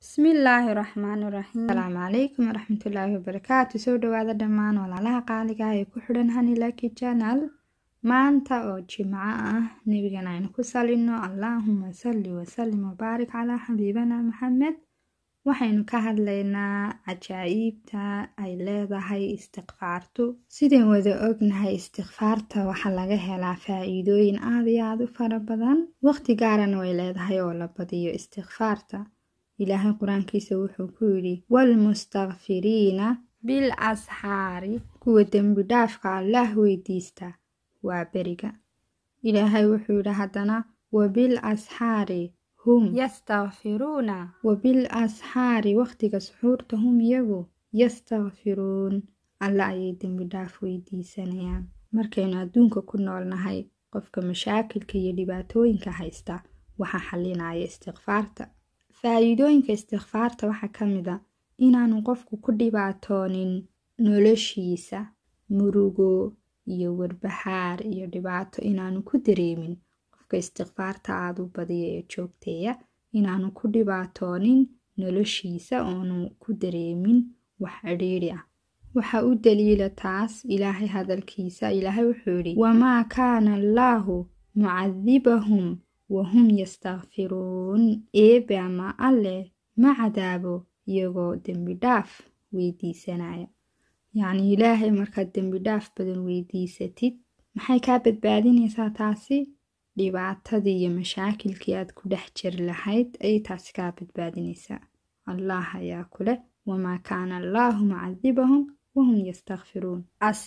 bismillaahi raxmaani raxiim asalaamu calaykum waraxmatullaahi wabarakaatu soo dhawaada dhammaan walaalaha qaaliga ah ee ku xidhan hanilaki janal maanta oo jimco ah nebigan aynu ku salino allaahuma salli wasalim wabaarik calaa xabiibana maxamed waxaynu ka hadlaynaa cajaa-iibta ay leedahay istikfaartu sideen wada ognahay istikfaarta waxaa laga helaa faa-iidooyin aada iyo aada u fara badan waqti gaarana way leedahay oo la badiyo istikfaarta ilaahay qur-aankiisa wuxuu ku yidhi waalmustakfiriina bil asxaari kuwa dembi dhaafka allaah weydiista waa beriga ilaahay wuxuu yidhi haddana wabil asxaari hum yastakfiruuna wabil asxaari waqtiga suxuurta hum iyagu yastakfiruun alla ayay dembi dhaaf weydiisanayaan markaynu adduunka ku noolnahay qofka mashaakilka iyo dhibaatooyinka haysta waxaa xalinaya istikfaarta faa-iidooyinka istikfaarta waxaa ka mid a inaanu qofku ku dhibaatoonin noloshiisa murugo iyo warbaxaar iyo dhibaato inaanu ku dareemin qofka istikfaarta aada u badiya ee joogteeya inaanu ku dhibaatoonin noloshiisa oonu ku dareemin wax cidhiidhi ah waxaa u daliila taas ilaahay hadalkiisa ilaahay wuxuu yidhi wamaa kaana allaahu mucadibahum wahum yastakfiruun eebe ama alleh ma cadaabo iyagoo dembi dhaaf weydiisanaya yacnii ilaahay markaad dembi dhaaf badan weydiisatid maxay kaa badbaadinaysaa taasi dhibaatadii iyo mashaakilkii aad ku dhex jiri lahayd ayay taasi kaa badbaadinaysaa allah ayaa kuleh wamaa kaana allaahu mucadibahum wahum yastakfiruun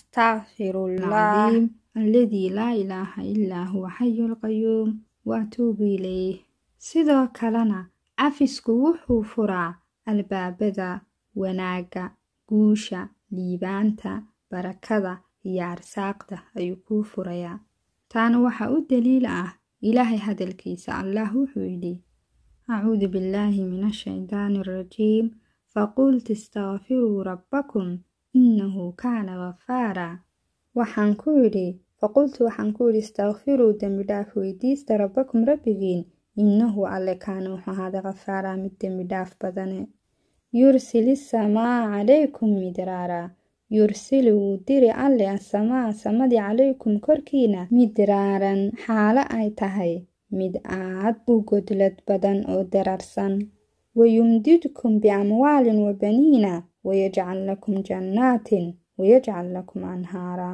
astaqfirullah alladii laa ilaaha ilaa huwa xayu lqayuum waatuubu ilayh sidoo kalena cafisku wuxuu furaa albaabada wanaagga guusha liibaanta barakada iyo arsaaqda ayuu kuu furayaa taana waxaa u daliil ah ilaahay hadalkiisa allah wuxuu yidhi acuudu billaahi min ashaydaani arajiim faqultu istakfiruu rabbakum innahu kaana ghafaara waxaan ku yidhi faqultu waxaan ku yidhi istakfiruu dembi dhaaf weydiista rabbakum rabbigiin innahu alle kaana wuxuu ahaaday khafaaraa mid dembi dhaaf badane yursili samaa calaykum midraara yursili wuu diri alle asamaa samadii calaykum korkiina midraaran xaalo ay tahay mid aad u godlad badan oo dararsan wayumdidkum biamwaalin wa baniina wayajcal lakum jannaatin wayajcal lakum anhaaraa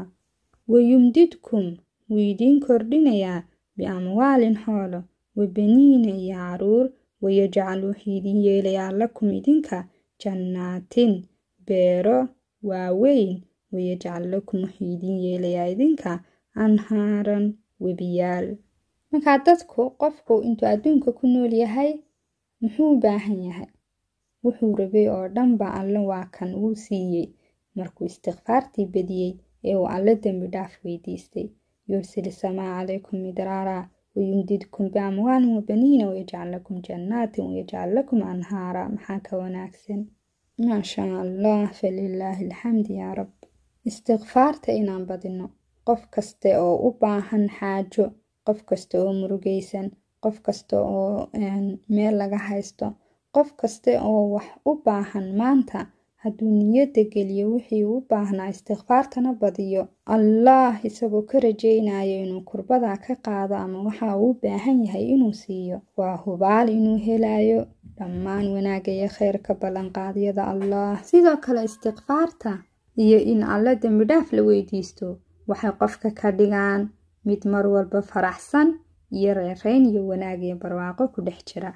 wayumdidkum wuu idiin kordhinayaa biamwaalin xoolo wabaniina iyo caruur wayajcal wuxuu idin yeelayaa lakum idinka jannaatin beero waaweyn wayajcal lakum wuxuu idin yeelayaa idinka anhaaran webiyaal markaa dadku qofku intuu adduunka ku nool yahay muxuu u baahan yahay wuxuu rabay oo dhanba alle waa kan wuu siiyey markuu istikfaartii badiyey ee uu alle dembi dhaaf weydiistay yursili samaa calaykum midraara wayumdidkum biamwaalin wabaniina wayajcal lakum jannaatin wayajcal lakum anhaara maxaa ka wanaagsan maashaa allah falilaahi alxamdi yaa rab istikfaarta inaan badino qof kaste oo u baahan xaajo qof kasta oo murugaysan qof kasta oo meel laga haysto qof kaste oo wax u baahan maanta hadduu niyadda geliyo wixii u baahnaa istikfaartana badiyo allah isagoo ka rajaynayo inuu kurbadaa ka qaado ama waxa uu u baahan yahay inuu siiyo waa hubaal inuu helayo dhammaan wanaagga iyo kheyrka ballanqaadyada allah sidoo kale istikfaarta iyo in alle dembi dhaaf la weydiisto waxay qofka ka dhigaan mid mar walba faraxsan iyo reerayn iyo wanaag iyo barwaaqo ku dhex jira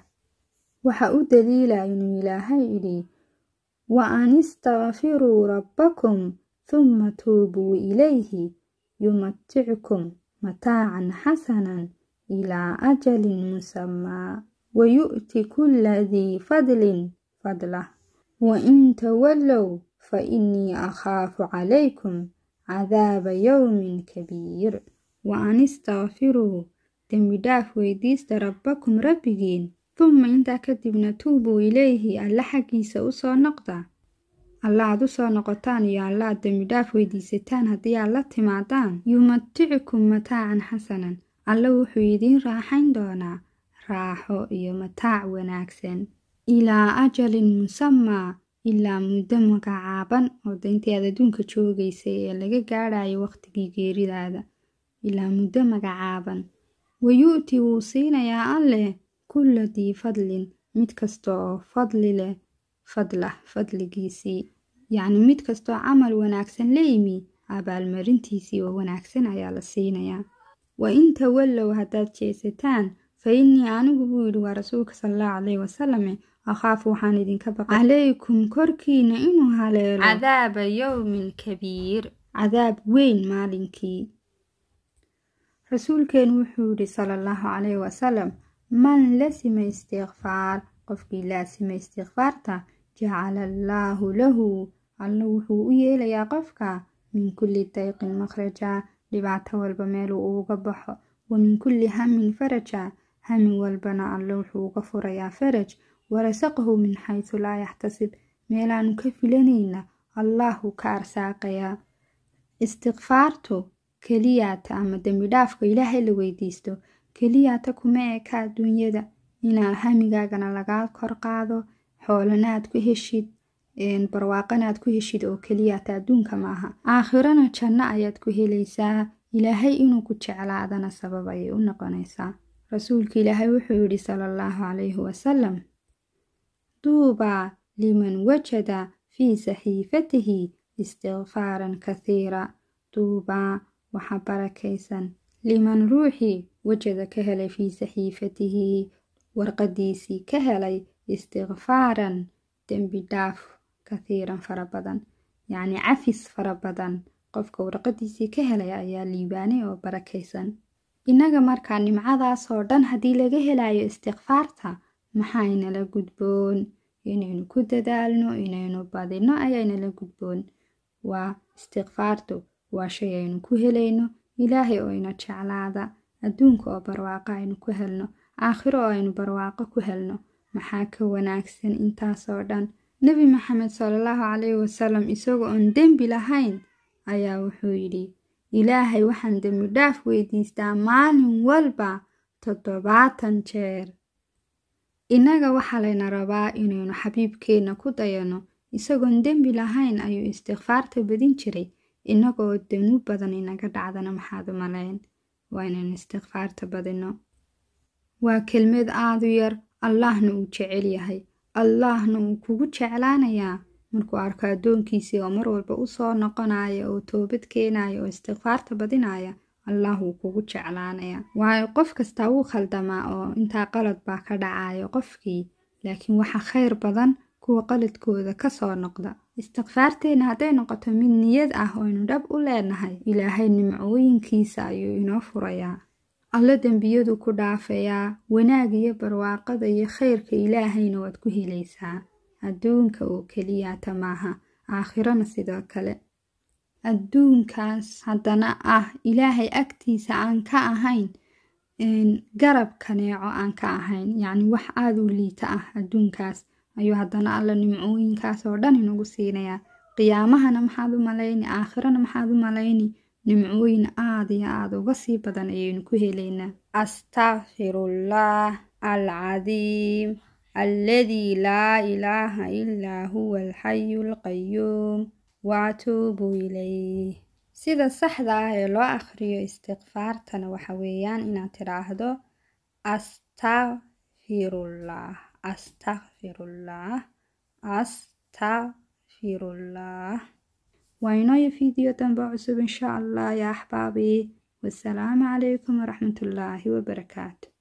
waxa u daliila inuu ilaahay idhi wa an istakfiruu rabbakum humma tuubuu ilayhi yumatickum mataacan xasanan ilaa ajalin musamaa wayu'ti kulla dii fadlin fadlah wa in tawallow fa innii akhaafu calaykum cadaaba yowmin kabiir wa an istakfiruu dembi dhaaf weydiista rabbakum rabbigiin dumma intaa kadibna tuubuu ilayhi alla xaggiisa u soo noqda alla aad u soo noqotaan iyo alla aad dembi dhaaf weydiisataan haddii aad la timaadaan yumaticikum mataacan xasanan alla wuxuu idiin raaxayn doonaa raaxo iyo mataac wanaagsan ilaa ajalin musamaa ilaa muddo magacaaban oo dayntii aad adduunka joogaysay ee laga gaadhayo waqtigii geeridaada ilaa muddo magacaaban wayu'ti wuu siinayaa alleh kulla dii fadlin mid kasta oo fadli leh fadlah fadligiisii yacni mid kastaoo camal wanaagsan la yimi abaalmarintiisii oo wanaagsan ayaa la siinayaa wa in tawallow haddaad jeesataan fa innii anigu buu yidhi waa rasuulka sala allahu calayhi wasalame akhaafu waxaan idinka baqay calaykum korkiina inuu haleelo cadaaba yowmin kabiir cadaab weyn maalinkii rasuulkeenu wuxuu yidhi sala allahu calayhi wasalam man lasima istikfaar qofkii laasima istikfaarta jacala allaahu lahu alla wuxuu u yeelayaa qofka min kulli dayqin makhraja dhibaato walba meeluu uga baxo wa min kulli hamin faraja hamin walbana alle wuxuu uga furayaa faraj warasaqahu min xaysu laa yaxtasib meelaanu ka filanayna allahu ka arsaaqayaa istikfaartu keliyaata ama dembi dhaafka ilaahay la weydiisto keliyaata kuma eka adduunyada inaa hamigaagana lagaa kor qaado xoolanaad ku heshid barwaaqanaad ku heshid oo keliyaata adduunka maaha aakhirana janno ayaad ku helaysaa ilaahay inuu ku jeclaadana sabab ayay u noqonaysaa rasuulka ilaahay wuxuu yidhi sala allahu calayhi wasalam duubaa liman wajada fii saxiifatihi istikfaaran kathiira duubaa waxa barakaysan liman ruuxii wajada ka helay fii saxiifatihi warqadiisii ka helay istikfaaran dembi dhaaf kathiiran fara badan yacni cafis fara badan qofka warqadiisii ka helay ayaa liibaanay oo barakaysan innaga markaa nimcadaasoo dhan haddii laga helayo istikfaarta maxaynala gudboon inaynu ku dadaalno inaynu badino ayaynala gudboon waa istikfaartu waa shay aynu ku helayno ilaahay oo ina jeclaada adduunka oo barwaaqo aynu ku helno aakhiro oo aynu barwaaqo ku helno maxaa ka wanaagsan intaasoo dhan nebi maxamed salallahu calayhi wasalam isagoo oon dembi lahayn ayaa wuxuu yidhi ilaahay waxaan dembi dhaaf weydiistaa maalin walba toddobaatan jeer innaga waxaa layna rabaa inaynu xabiibkeenna ku dayano isagoon dembi lahayn ayuu istikfaarta badin jiray innagoo danuub badan inaga dhacdana maxaad u malayn waa inaynu istikfaarta badino waa kelmad aadu yar allahna uu jecel yahay allahna uu kugu jeclaanayaa markuu arko addoonkiisii oo mar walba u soo noqonaya oo toobad keenaya oo istikfaarta badinaya allah wuu kugu jeclaanaya waayo qof kastaa wuu khaldamaa oo intaa qalad baa ka dhacayo qofkii laakiin waxa khayr badan kuwa qaladkooda kasoo noqda istikfaarteenna hadday noqoto mid niyad ah oo aynu dhab u leenahay ilaahay nimcooyinkiisa ayuu inoo furayaa alle dembiyadu ku dhaafayaa wanaag iyo barwaaqada iyo khayrka ilaahayna waad ku helaysaa adduunka oo keliyaata maaha aakhirana sidoo kale adduunkaas haddana ah ilaahay agtiisa aan ka ahayn garab kaneeco aan ka ahayn yacni wax aada u liita ah adduunkaas ayuu haddana alla nimcooyinkaas oo dhan inagu siinayaa qiyaamahana maxaad u malayni aakhirana maxaad u malayni nimcooyin aada iyo aada uga sii badan ayaynu ku helaynaa astakfirullah alcadiim alladii laa ilaaha ilaa huwa alxayu alqayuum waatuubu ilayh sida saxda ah ee loo akhriyo istikfaartana waxa weeyaan inaad tidhaahdo astakfirullah astakfirullah astakfirullah waa inooyo fiideo dambe cusub insha allah ya axbaabii wasalaamu calaykum waraxmatullaahi wabarakaatu